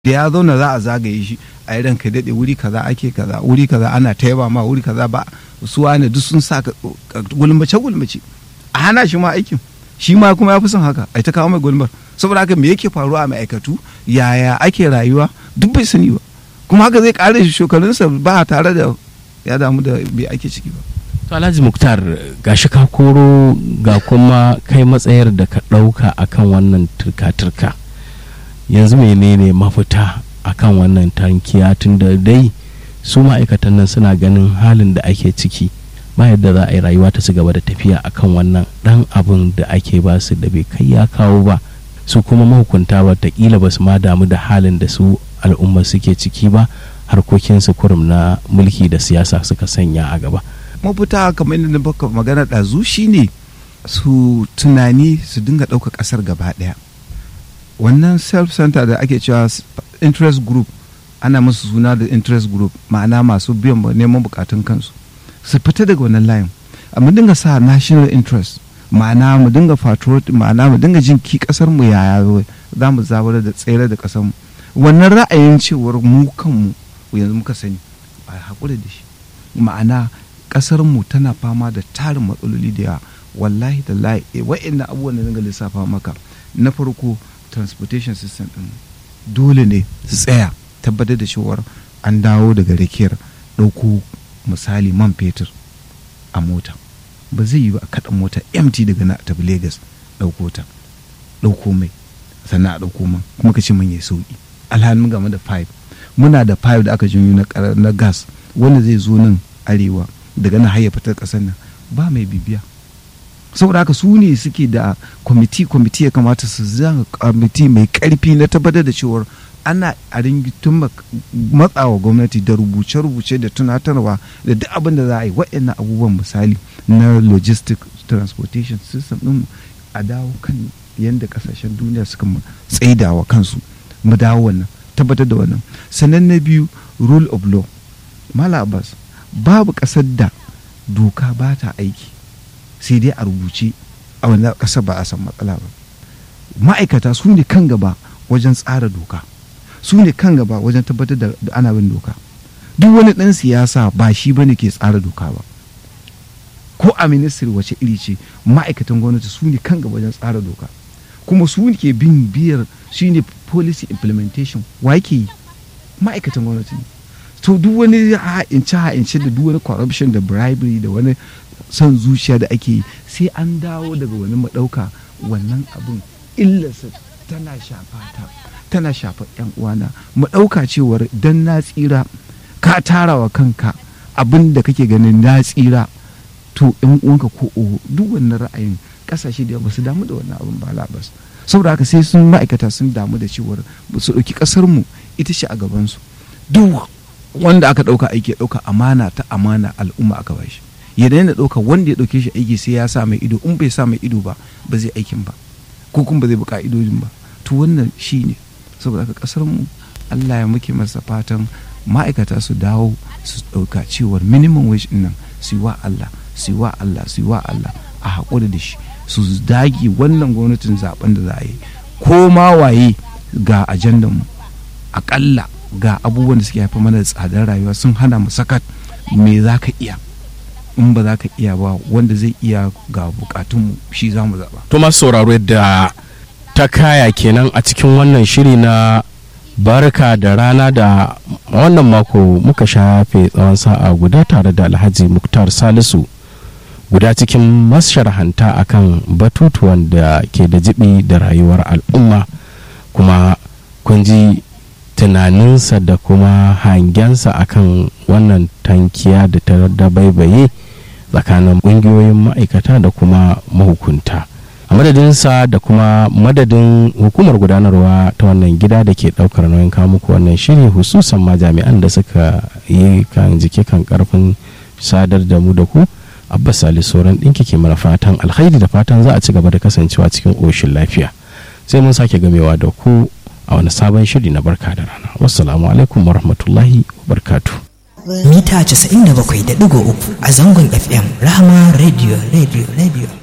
da ya zauna za a zagaye shi a yi ranka daɗe wuri kaza ake kaza wuri kaza ana taiba ma wuri kaza ba su wane duk sun sa gulmace gulmace a hana shi ma aikin shi ma kuma ya fi son haka a ta kawo mai gulmar saboda haka me yake faruwa a ma'aikatu yaya ake rayuwa duk bai sani ba kuma haka zai kare shi shekarunsa ba tare da ya damu da bai ake ciki ba to alhaji muktar gashi ka koro ga kuma kai matsayar da ka ɗauka akan wannan turka-turka yanzu menene mafita akan wannan tankiya tun da dai su ma'aikatan nan suna ganin halin da ake ciki ba yadda za a yi rayuwa ta ci gaba da tafiya akan wannan dan abin da ake ba su da bai kai ya kawo ba su kuma mahukunta watakila ba su ma damu da halin da su al'umma suke ciki ba harkokinsu kurum na mulki da siyasa suka sanya a gaba mafita kamar yadda baka magana ɗazu shine su tunani su dinga ɗauka ƙasar gaba ɗaya wannan self center da ake cewa interest group ana musu suna da interest group ma'ana masu biyan neman bukatun kansu su fita daga wannan layin mu dinga sa national interest ma'ana mu dinga patriotic ma'ana mu dinga jin ki kasar mu yaya za mu zabar da tsere da kasar mu wannan ra'ayin cewar mu kanmu yanzu muka sani a haƙura da shi ma'ana kasar mu tana fama da tarin matsaloli da yawa wallahi da layi wa'annan abubuwan da dinga lissafa maka na farko transportation system din dole ne su tsaya tabbatar da cewar an dawo daga rakiyar ɗauko misali man fetur a mota ba zai yi ba a kaɗa mota mt daga na tafi lagos ɗauko ta ɗauko mai sannan a ɗauko man kuma ka ce man ya sauki alhalin game da pipe muna da pipe da aka janyo na gas wanda zai zo nan arewa daga nan har ya fitar ƙasar nan ba mai bibiya saboda haka su ne suke da kwamiti kwamiti ya kamata su zanga kwamiti mai karfi na tabbatar da cewar ana a ringitun matsawa gwamnati da rubuce-rubuce da tunatarwa da duk abin da za a yi waɗannan abubuwan misali na logistic transportation system ɗin a dawo kan yadda kasashen duniya suka tsaidawa kansu mu dawo wannan tabbatar da wannan sannan na biyu rule of law mala abbas babu ƙasar da doka ba ta aiki sai dai a rubuce a wanda ƙasa ba a san matsala ba ma'aikata su ne kan gaba wajen tsara doka su ne kan gaba wajen tabbatar da ana bin doka duk wani ɗan siyasa ba shi ba ne ke tsara doka ba ko a ministry wace iri ce ma'aikatan gwamnati su ne kan gaba wajen tsara doka kuma su ne ke bin biyar shi ne policy implementation wa yake yi ma'aikatan gwamnati ne to duk wani ha'ince ha'ince da duk wani corruption da bribery da wani son zuciya da ake yi sai an dawo daga wani maɗauka wannan abin illarsa tana shafa ta tana shafa yan uwana mu ɗauka cewar dan na tsira ka tara wa kanka abin da kake ganin na tsira to yan uwanka ko oho duk wannan ra'ayin kasashe da ba su damu da wannan abin ba labas saboda haka sai sun ma'aikata sun damu da cewar su ɗauki ƙasar mu ita ce a gabansu duk wanda aka ɗauka aiki ya ɗauka amana ta amana al'umma aka bashi ya daina ɗauka wanda ya ɗauke shi aiki sai ya sa mai ido in bai sa mai ido ba ba zai aikin ba ko kuma ba zai bi ka'idojin ba to wannan shi ne saboda haka ƙasar mu Allah ya muke masa fatan ma'aikata su dawo su ɗauka cewar minimum wage ɗin nan su yi wa Allah su yi wa Allah su yi wa Allah a haƙuri da shi su dage wannan gwamnatin zaben da za a yi ko ma waye ga ajandan mu aƙalla ga abubuwan da suke haifar mana da tsadar rayuwa sun hana mu sakat me za ka iya in ba za ka iya ba wanda zai iya ga bukatunmu shi za mu zaɓa. to masu sauraro yadda ta kaya kenan a cikin wannan shiri na barka da rana da wannan mako muka shafe tsawon sa'a guda tare da alhaji muktar salisu guda cikin masharhanta akan batutuwan da ke da jibi da rayuwar al'umma kuma kun ji tunaninsa da kuma hangensa akan wannan tankiya da ta dabaibaye tsakanin ƙungiyoyin ma'aikata da kuma mahukunta a madadinsa da kuma madadin hukumar gudanarwa ta wannan gida da ke ɗaukar nauyin muku wannan shiri hususan ma jami'an da suka yi kan jiki kan karfin sadar da mu da ku abbas sali sauran ɗinki ke mana fatan alkhairi da fatan za a ci gaba da kasancewa cikin ƙoshin lafiya sai mun sake gamewa da ku a wani sabon shiri na barka da rana wassalamu alaikum warahmatullahi wabarakatuh mita 97.3 a zangon fm rahama radio radio radio